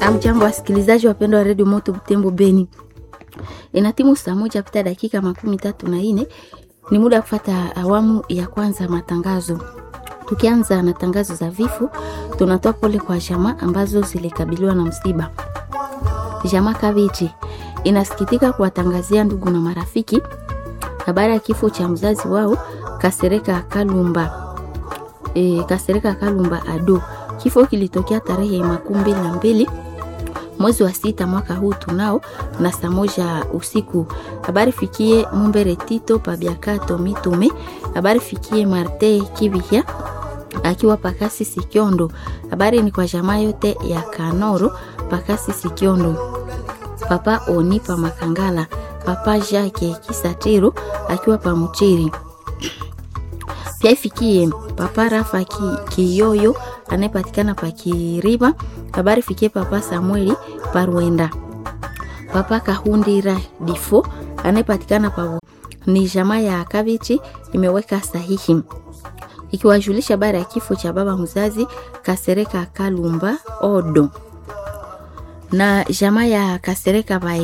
Amjambo wasikilizaji wapendwa wa redio Moto Butembo Beni, inatimu saa moja pita dakika makumi tatu na nne ni muda wa kufata awamu ya kwanza matangazo. Tukianza na tangazo za vifo, tunatoa pole kwa jamaa ambazo zilikabiliwa na msiba. Jamaa Kavichi inasikitika kuwatangazia ndugu na marafiki habari ya kifo cha mzazi wao Kasereka Kalumba, e, Kasereka Kalumba Ado. Kifo kilitokea tarehe makumi mbili na mbili mwezi wa sita mwaka huu tunao na saa moja usiku. Habari fikie Mumbere Tito Pabiakato Mitume. Habari fikie Marte Kibihya akiwa Pakasi Sikiondo. Habari ni kwa jamaa yote ya Kanoro Pakasi Sikiondo. Papa Oni pa Makangala, Papa Jacques Kisatiro akiwa Pamuchiri. Pia ifikie Papa Rafa ki, Kiyoyo anayepatikana pa Kiriba. Habari fikie Papa Samueli Parwenda. Papa Kahundira Difo anayepatikana pa ni jamaa ya Kavichi imeweka sahihi ikiwajulisha habari ya kifo cha baba mzazi Kasereka Kalumba Odo na jamaa ya Kasereka Bai